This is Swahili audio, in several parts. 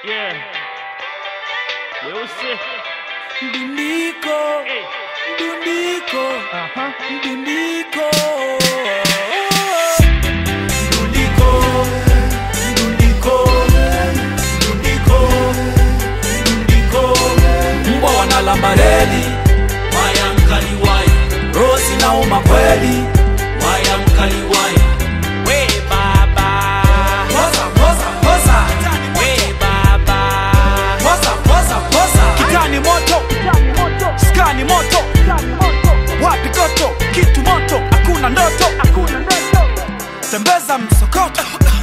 Yeah. Weusi. Mdundiko, Hey. mdundiko, Aha. mdundiko. Mdundiko, mdundiko, mdundiko, mdundiko. Mbwa wanalamba reli, waya mkali waya Rosi nauma kweli. waya mkali waya We baba. Poza, poza, poza. We baba. Poza, poza, poza. Kitani moto, skani moto, wapi goto, kitu moto, hakuna ndoto, tembeza msokoto,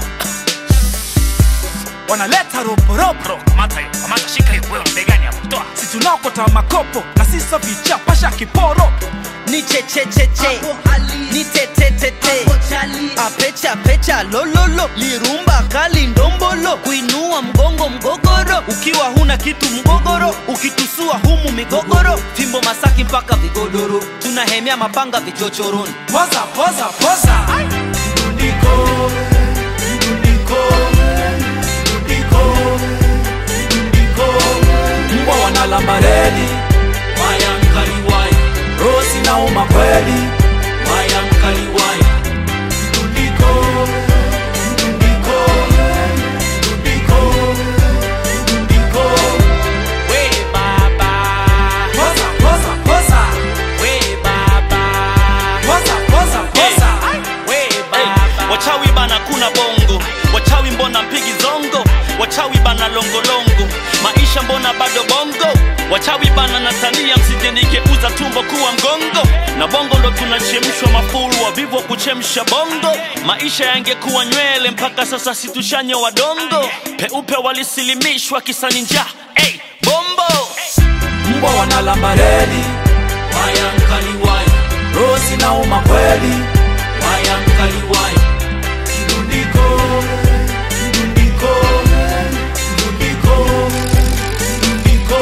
wanaleta roporopo, Kamata hiyo. Kamata shika hiyo. Wewe mbegani hapo. Toa. si tunaokota makopo na siso vichapasha kiporo, ni chechecheche ni tetetete apecha pecha lololo lirumba kali ndombolo kuinua mgongo mgogoro ukiwa huna kitu mgogoro ukitusua humu migogoro fimbo masaki mpaka vigodoro tunahemea mapanga vichochoroni poza, poza, poza. Mdundiko, mdundiko, mdundiko, mdundiko. Mbwa wanalamba reli, waya mkali waya Rosi nauma kweli. waya mkali waya Mdundiko, mdundiko, mdundiko, mdundiko. We baba. Poza, poza, poza. We baba. Poza, poza, poza. We Hey, baba. wachawi bana kuna bongo wachawi mbona mpigi zongo wachawi bana longolongo maisha mbona bado bongo wachawi bana natania msijenikeuza tumbo kuwa mgongo na bongo ndo tunachemshwa mafuru wavivu wa kuchemsha bongo maisha yangekuwa nywele mpaka sasa situshanye wadongo peupe walisilimishwa kisani njaa hey, bombo Mbwa wanalamba reli, waya mkali waya Rosi nauma kweli. waya mkali waya Mdundiko, mdundiko, mdundiko, mdundiko.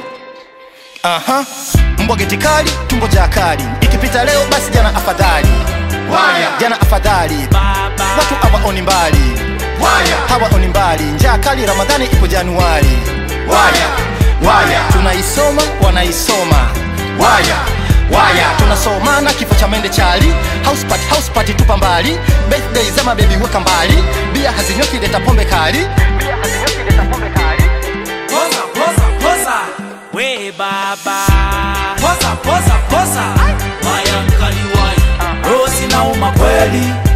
Aha, mbwa geti kali, tumbo ja kali. Ikipita leo basi jana afadhali. Waya, jana afadhali. Baba. Watu hawaoni mbali. Waya, hawaoni mbali. Njaa kali Ramadhani ipo Januari. Waya, waya, tunaisoma wanaisoma. Waya, waya, tunasomana kifo cha mende chali. House party, house party tupa mbali. Birthday za mabebi weka mbali. Bia hazinyoki leta pombe kali. Bia hazinyoki leta pombe kali. Poza, poza, poza. We baba. Poza, poza, poza. waya mkali waya Rosi nauma kweli.